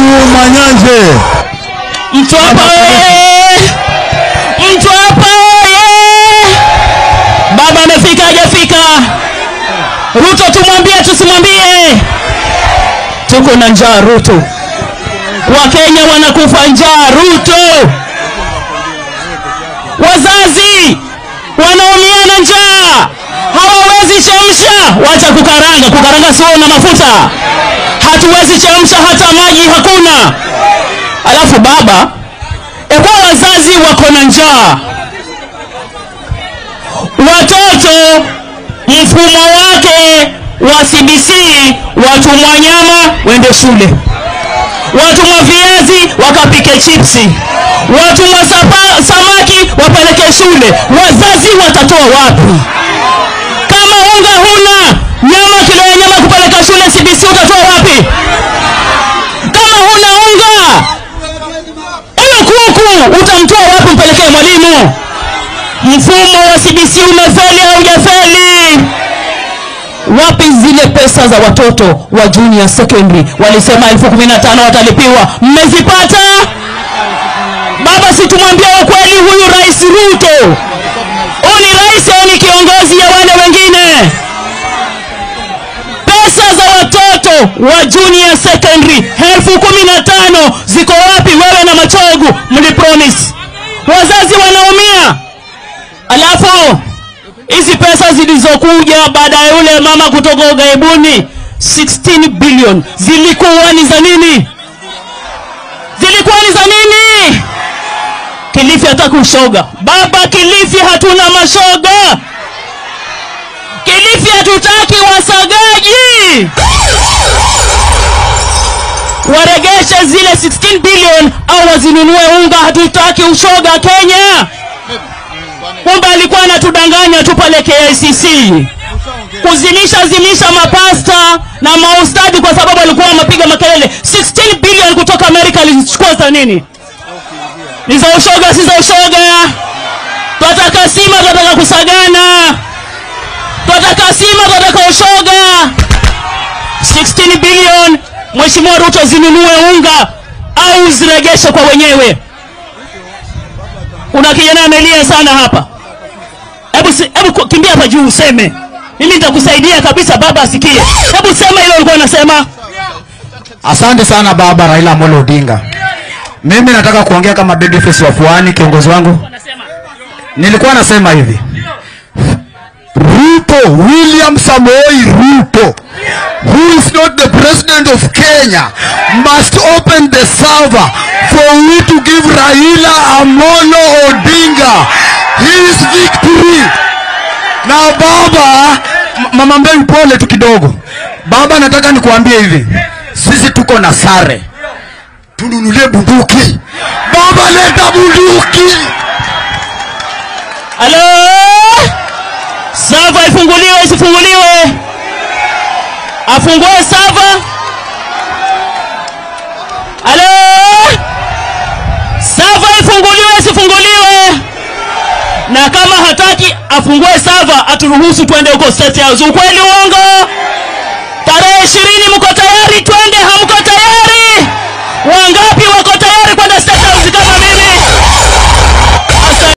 Manyanje. Mtwapa oye! Mtwapa oye! Baba amefika hajafika? Ruto tumwambie tusimwambie? Tuko na njaa Ruto, Wakenya wanakufa njaa Ruto, wazazi wanaumia na njaa, hawawezi chemsha. Wacha kukaranga, kukaranga sio na mafuta, hatuwezi chemsha, hata maji hakuna. Alafu baba, ekuwa wazazi wako na njaa, watoto mfumo wake wa CBC, watumwa nyama wende shule, watumwa viazi wakapike chipsi, watumwa sapa- samaki wapeleke shule. Wazazi watatoa wapi? Kama unga huna, nyama kilo ya nyama kupeleka shule CBC utatoa wapi? Kama huna unga, huyo kuku utamtoa wapi mpelekee mwalimu? Mfumo wa CBC umefeli au hujafeli? Wapi zile pesa za watoto wa junior secondary? Walisema elfu kumi na tano watalipiwa, mmezipata? Baba, si tumwambia ukweli huyu Rais Ruto, huyu ni rais au ni kiongozi ya wale wengine? Pesa za watoto wa junior secondary elfu kumi na tano ziko wapi? Wewe na Machogu mlipromise, wazazi wanaumia. Alafu hizi pesa zilizokuja baada ya yule mama kutoka ughaibuni 16 billion zilikuwa ni za nini? Zilikuwa ni za nini? Kilifi hataki ushoga. Baba, Kilifi hatuna mashoga. Kilifi hatutaki wasagaji. Waregeshe zile 16 billion au wazinunue unga. Hatutaki ushoga Kenya. Kumbe alikuwa anatudanganya tu pale KICC kuzimisha zimisha mapasta na maustadi kwa sababu alikuwa anapiga makelele 16 billion kutoka Amerika alichukua za nini? Ni za ushoga, si za ushoga. Twataka sima, twataka kusagana, twataka sima, twataka ushoga. 16 billion, Mheshimiwa Ruto, zinunue unga au ziregeshe kwa wenyewe. Kuna kijana amelia sana hapa. Hebu si- hebu ku- kimbia hapa juu useme. Mimi nitakusaidia kabisa baba asikie. Hebu sema hilo ulikuwa unasema. Asante sana baba Raila Amolo Odinga. Mimi nataka kuongea kama babyface wa Pwani, kiongozi wangu. Nilikuwa nasema hivi. Ruto, William Samoei Ruto, who is not the president of Kenya, must open the server for we to give Raila Amolo Odinga his victory. Na baba, m- mama Mbeu, pole tu kidogo. Baba, nataka nikuambie hivi, sisi tuko na sare, tununulie bunduki. Baba, leta bunduki. Halo? Sava ifunguliwe isifunguliwe? Afungue sava? Halo? Sava ifunguliwe isifunguliwe? Na kama hataki afungue sava aturuhusu twende huko State House. Ukweli uongo? Tarehe ishirini mko tayari? Twende, hamko tayari? Wangapi